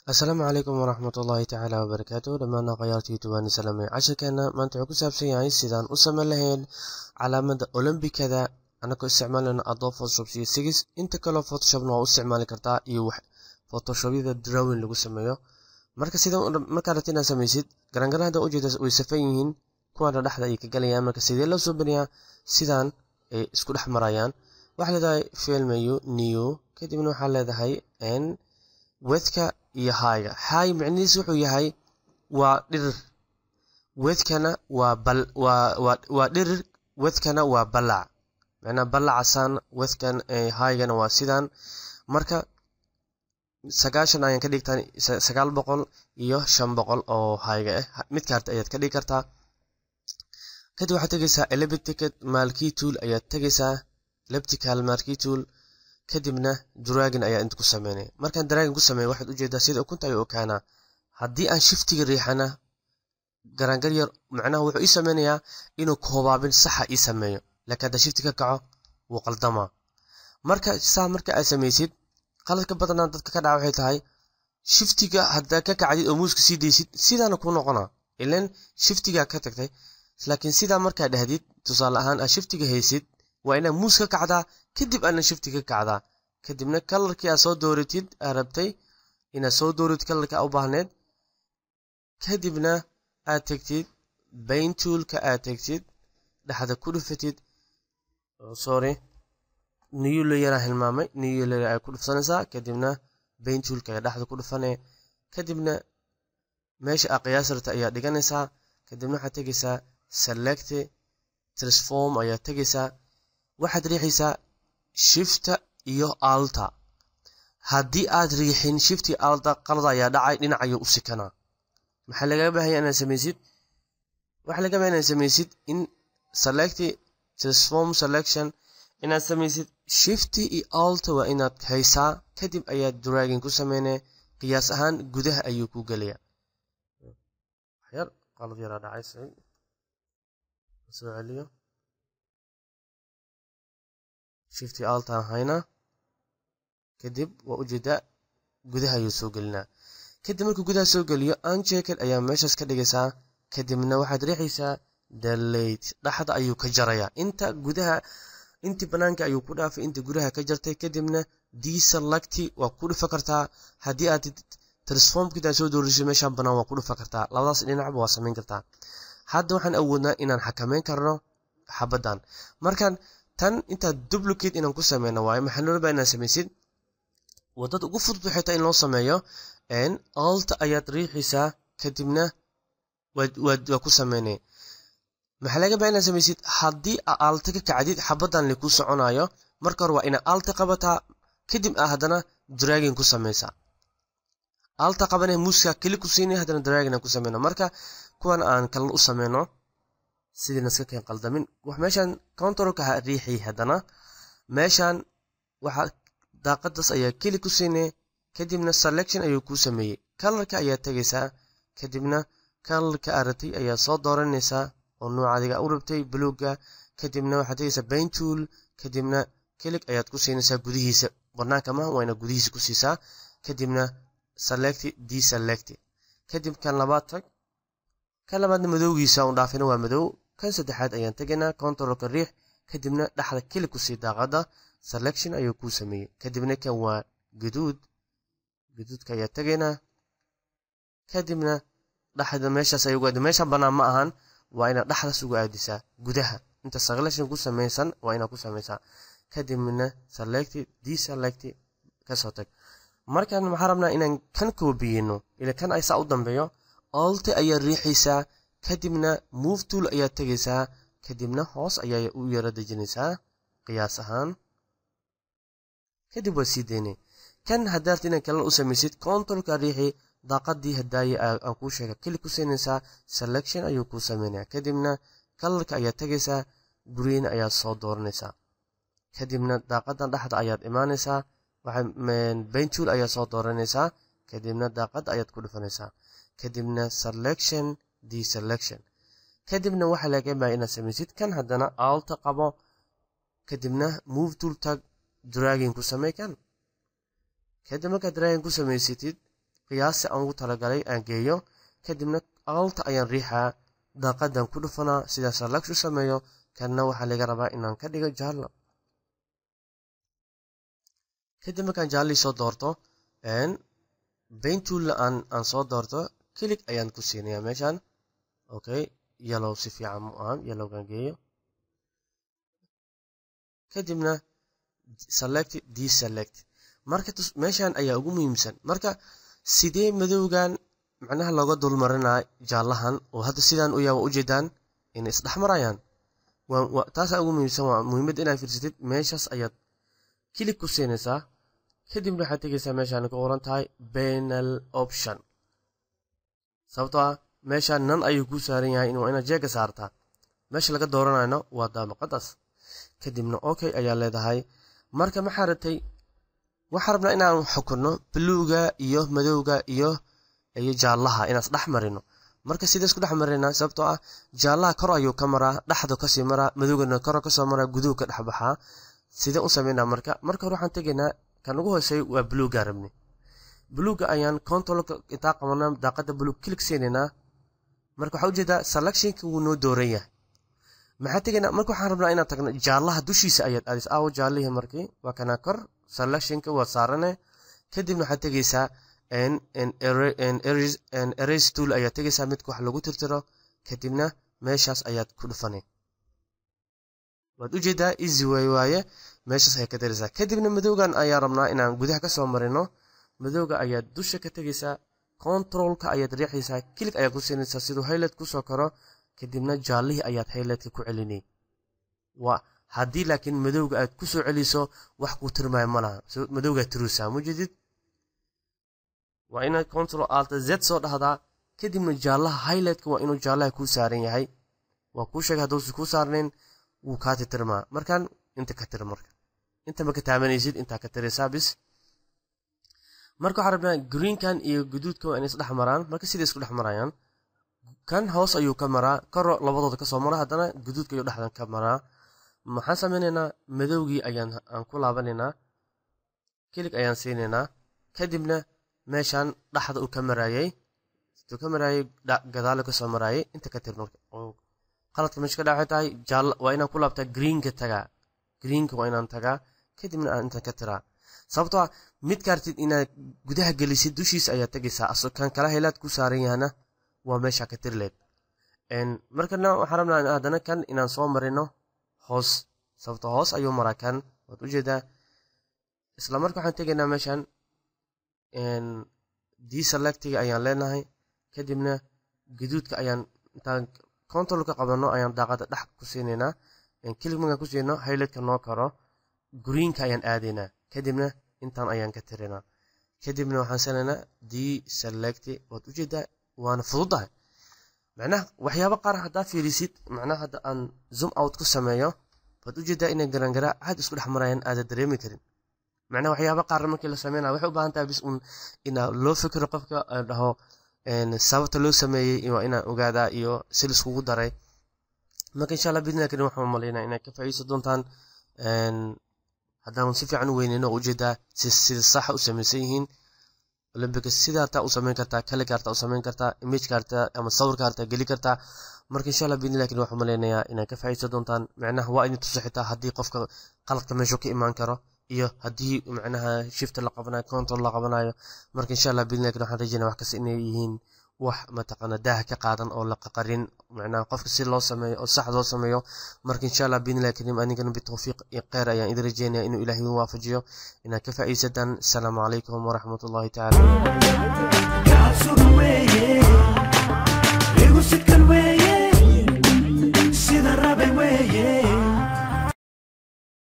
asalaamu calaykum waraxmat ullaahi tacaala wabarakaatu dhammaan akhyaarta youtube aan salaamay casharkeena maanta wuxuu ku saabsan yahay sidaan u samayn lahayn calaamada olombikada anagoo isticmaalayno adobe photoshop iyo sigis inta kaleo photoshopna waa u isticmaali kartaa iyo photoshobyada drawing lagu sameeyo marka sida markaa rabta inaad samaysid garangaran hadda ujeeda way safan yihiin kuwaana dhexda ay ka galayaan marka sidee loo soo baniyaa sidaan ay isku dhex marayaan waxaa leedahay filmayu new kadibna waxaa leedahay n wedka iyo hayga hay micnihiis wuxuu yahay waa dhirir wedkana waa bal waa dhirir wedkana waa balac macnaa balacasaan wedkan haygana waa sidaan marka sagaashan ayaan ka dhigtaan sagaal boqol iyo shan boqol oo hayga ah midka harta ayaad ka dhigi kartaa kadib waxaad tegaysaa elebiticket malkey tool ayaad tegaysaa leptical malkey tool kadibna dragin ayaa inta ku sameynaya markaan dragin ku sameeya waxaad ujeedaa sida ukunta ayuu okaanaa haddii aan shiftiga riixana garangar yar macnaha wuxuu ii sameynayaa inuu koobaabin saxa ii sameeyo laakiin haddaa shifti ka kaco wuu qaldamaa marka saa marka aad samaysid qaladka badanaa dadka ka dhaca waxay tahay shiftiga haddaa ka kacdid oo muuska sii daysid sidaana kuu noqonaa ilan shiftigaa ka tagtay laakiin sidaa markaa dhahdid tusaale ahaan aad shiftiga haysid waa inaad muus ka kacdaa kadib aadna shifti ka kacdaa kadibna kalarkii aad soo dooratid aad rabtay inaad soo dooratid kalarka u baahneed kadibna aad tegtid bayntuulka aad tegtid dhexda ku dhufatid sorry niyulo yaraa hilmaamay niyulo ay ku dhufsanaysaa kadibna bayntuulka ayaa dhexda ku dhufane kadibna meesha aa qiyaasarta ayaa dhiganaysaa kadibna waxaad tegaysaa select transform ayaa tegaysaa waxaad riixaysaa shifta iyo alta haddii aad riixin shifti alta qalad ayaa dhacay dhinac ayuu u sikanaa maxaa lagaga baahaya inaad samaysid waxaa laga bahaya inaad samaysid in select transform selection inaad samaysid shifti iyo alta waa inaad haysaa kadib ayaad dragin ku sameynaya qiyaas ahaan gudaha ayuu ku gelaya yar qalad yaraa dhacay soo celiyo shifti altaan haynaa kadib waa ujeedaa gudaha ayuu soo gelinaa kadib markuu gudaha soo geliyo unchecked ayaa meeshaas ka dhigaysaa kadibna waxaad riixaysaa dalate dhaxda ayuu ka jarayaa inta gudaha intii banaanka ayuu ku dhaafay inta gudaha ka jartay kadibna deselecti waa ku dhufa kartaa haddii aad transformkid aad soo doorisay meeshaan banaan waa ku dhufa kartaa labadaas dhinacba waa samayn kartaa hadda waxaan awoodnaa inaan xakameyn karno xabadan markaan tan intaad duplicate inaan ku sameyno waayo maxaa loola baa inaan samaysid wadada ugu fudud waxay tahay in loo sameeyo alta ayaad riixaysaa kadibna waa ku sameynay maxaa laga baa inaad samaysid haddii aa alta ka kacdid xabadan lakuu soconayo marka hore waa inaad alta qabataa kadib aa haddana dragin ku samaysaa alta qabane muuska keli ku siinay haddana dragin aan ku sameyno marka kuwan aan kala u sameyno sidiina iska keen qaldamin meeshaan countrolka ha riixi haddana meeshaan waxaa daaqadaas ayaa keli ku siinay kadibna selection ayuu kuu sameeyey kalarka ayaa tegaysaa kadibna kalarka aad rabtay ayaa soo dooranaysaa oo nooca adiga u rabtay buluuga kadibna waxaad tegaysaa bayntool kadibna kelig ayaad ku siinaysaa gudihiisa banaanka maha waa inaad gudihiisa ku siisaa kadibna select deselect kadib kan labaad tag kan labaadna madowgiisa un dhaafina waa madow kan saddexaad ayaan tegaynaa controlka riix kadibna dhexda keli kusii daaqada selection ayuu kuu sameeyey kadibna kan waa gaduud gaduudka ayaa tegaynaa kadibna dhexda meeshaas ay ugu aadi meeshan bannaan ma ahan waa inaad dhexdaas ugu aadisaa gudaha inta selection ku samaysan waa inaad ku samaysaa kadibna select deselect kasoo tag markaan maxaa rabnaa inaan kan koobiyeyno ila kan ay saa u dambeeyo alte ayaa riixaysaa kadibna move tool ayaa tegaysaa kadibna hoos ayaa u yaro dejinaysaa qiyaas ahaan kadib waa sii daynay kan haddaad inaan kala u samaysid controlka riixi daaqadii hadaaye aan kuu sheega keli ku siinaysaa selection ayuu kuu sameynaya kadibna kalarka ayaa tegaysaa green ayaad soo dooranaysaa kadibna daaqadan dhexda ayaad imaanaysaa bayntool ayaa soo dooranaysaa kadibna daaqada ayaad ku dhufanaysaa kadibna selection deselection kadibna waxaa laga baa inaad samaysid kan haddana alta qabo kadibna move tool tag dragin ku samey kan kadib markaad dragin ku samaysatid qiyaasi aan ugu talagalay aan geeyo kadibna alta ayaan riixaa daaqadan ku dhufanaa sidaa select u sameeyo kanna waxaa laga rabaa inaan ka dhigo jaallo kadib markaan jaallii soo doorto baintulla aan aan soo doorto kilig ayaan ku siinayaa meeshan okay yellow si fiican mu aha yellowgan geeyo kadibna select deselect marka meeshan ayaa ugu muhiimsan marka sidee madowgan macnaha looga dulmarinaa jaallahan oo hadda sidaan u yaa ujeedaan inay isdhexmarayaan taasaa ugu muhiimsan waa muhiimadda inaad fiirsatid meeshaas ayaad kilig ku siinaysaa kadibna waxaad tegaysaa meeshaan ku qoran tahay banal option sababtoo ah meeshaan nan ayuu kuu saaran yahay waa inaad jeega saartaa meesha laga dooranayno waa daamaqadaas kadibna okay ayaa leedahay marka maxaa ratay waxaa rabnaa inaan xukunno buluuga iyo madowga iyo iyo jaallaha inaan isdhex marino marka sidee isku dhex marinaa sababtoo ah jaallaha kor ayuu ka maraa dhexdu kasii maraa madowgana kor kasoo maraa guduhu ka dhex baxaa sidee u sameynaa marka marka hore waxaan tegaynaa kan ugu hoosey waa buluuga rabni buluuga ayaan controlka intaa qabanaa daaqada buluug kilig siinaynaa marka waxaa ujeedaa selectionka wuu noo dooran yahay maxaa tegaynaa marka waxaan rabnaa inaan tagno jaallaha dushiisa ayaad aadis aawo jaallihii markii waa kanaa kor selectionka waa saarane kadibna waxaad tegaysaa erase tool ayaad tegaysaa midka wax lagu tirtiro kadibna meeshaas ayaad ku dhufanay waad ujeedaa easy way waaye meeshaas ayaad ka daraysaa kadibna madowgan ayaa rabnaa inaan gudaha kasoo marino madowga ayaad dusha ka tegaysaa controlka ayaad riixaysaa kilig ayaad ku siinaysaa siduu highlight kusoo karo kadibna jaallihii ayaad highlightka ku celinay waa haddii laakiin madowga aad kusoo celiso wax kuu tirmaayo ma laha madowgaad tiruusaa mujedid waa inaad control alta z soo dhahdaa kadibna jaallaha highlightka waa inuu jaallaha kuu saaran yahay waa kuu sheegay hadduusi kuu saarnayn wuu kaa titirmaa markaan inta ka tir marka inta ma ka taabanaysid intaa ka tiraysaa bis marka waxaa rabnaa greenkan iyo guduudka waa inay isdhex maraan marka siday isku dhex marayaan kan hoos ayuu ka maraa koro labadooda kasoo mara haddana guduudka ayuu dhexdan ka maraa maxaan sameynaynaa madowgii ayaan aan ku laabanaynaa kilig ayaan siinaynaa kadibna meeshaan dhaxda uu ka maraayay uu ka maraayay gadaalo kasoo maraayay inta ka tir marka qaladka meesha ka dhacay tahay jaal waa inaan ku laabtaa greenka tagaa greenka waa inaan tagaa kadibna aan intan ka tiraa sababtoo ah mid kaartid inaad gudaha gelisid dushiisa ayaad tegaysaa aso kan kala helaad ku saaran yahana waa meesha ka tirleed markana waxaan rabnaa haddana kan inaan soo marino hoos sababto hoos ayuu maraa kan waad ujeedaa isla marka waxaan tegaynaa meeshan deselectiga ayaan leenahay kadibna gaduudka ayaan intaan controlka qabano ayaan daaqada dhex ku siinaynaa kilig markaan ku siino highlightka noo karo greenka ayaan aadaynaa kadibna intaan ayaan ka tirinaa kadibna waxaan sanaynaa deselect waad ujeedaa waana fududahay macnaha waxyaabo qaar haddaa fiirisid macnaha hadda aan zoom out ku sameeyo waad ujeedaa inay garangaraa aad isku dhex marayaan aada dareemi karin macnaha waxyaaba qaar markii la sameynaya waxay u baahan tahay bis un inaa loo fikiro qofka dhaho sababta loo sameeyey waa inaan ogaadaa iyo si laiskugu daray marka insha allah bidnaa karin waxaan malaynaa inay ka faa'iideysan doontaan haddaan si fiican u weyneyno oo ujeedaa sida saxa u samaysan yihiin olambika sidaata u samayn kartaa kali kaarta u samayn kartaa image kaarta ama sawir kaarta geli kartaa marka insha allah bidni lakin waxaan malaynayaa inay ka faa'iideysan doontaan macnaha waa idin tuso xitaa haddii qofka qaladka meeshuu ka imaan karo iyo haddii macnaha shifta la qabanayo control la qabanayo marka insha allah bidni lakin waxaan rajeynaya wax kasta inay yihiin wax mataqaana daaha ka qaadan oo la qaqarin macnaha qofka si loo sameeyo oo sax loo sameeyo marka insha allah biidnillahi kariim anigana bitawfiiq iyo kheyr ayaan idin rajeynaya inuu ilahay idin waafajiyo inaad ka faa'iidaysataan asalaamu calaykum waraxmat ullahi tacaala kaasugan weeye igu sidkan weeye sida rabay weeye